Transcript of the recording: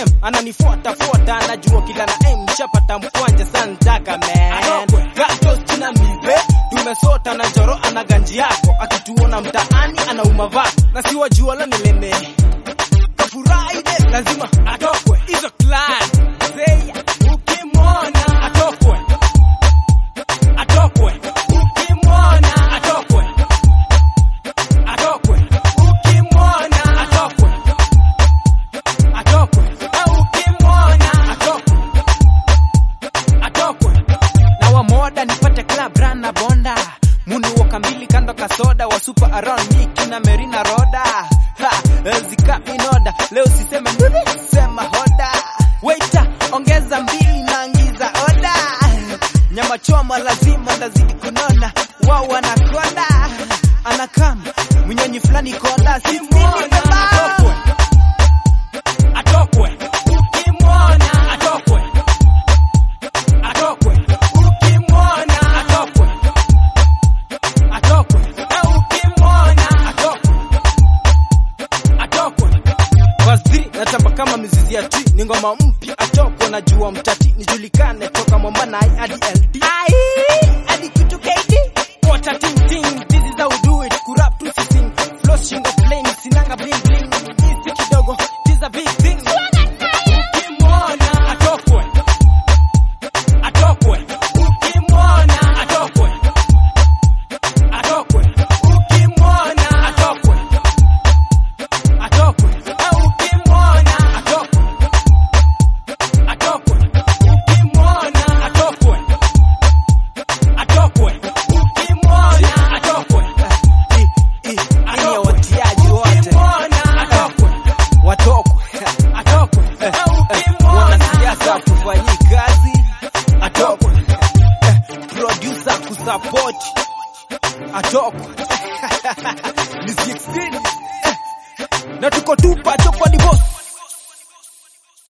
dem ananifuata fuata anajua kila na em chapata mkwanja santaka man gatos china mibe tumesota na njoro ana ganji yako akituona mtaani anauma vako na siwajua la nileme kafurahi de lazima atokwe hizo clan zeya ukimwona atokwe atokwe ukimwona atokwe atokwe ukimwona atokwe atokwe na ukimwona atokwe atokwe na wamoda nipate club run na bonda muni woka mbili kando kasoda wa super around me kina merina roda ha zika inoda leo siseme nduni sema hoda waiter ongeza mbili naangiza oda nyama choma lazima ndazidi kunona wao wanakonda anakam mwenyenyi fulani konda simwona atokwe atokwe ukimwona atokwe atokwe ukimwona atokwe atokwe na ukimwona atokwe atokwe Waziri natamba kama mizizi ya tree ni ngoma mpya atokwe na jua mtati nijulikane toka Mombana hadi LD ai hadi kitu KD what a ting ting this is how we do it kurap tu sing flow shingo plain sinanga bling bling hizi kidogo this a big thing ukimwona atokwe atokwe ukimwona atokwe atokwe ukimwona atokwe atokwe na ukimwona atokwe atokwe ukimwona atokwe atokwe ukimwona atokwe i i ni watiaji wote atokwe watokwe atokwe wanasiasa tufanyii kazi atokwe producer kusupport atokwe ni 16 na tuko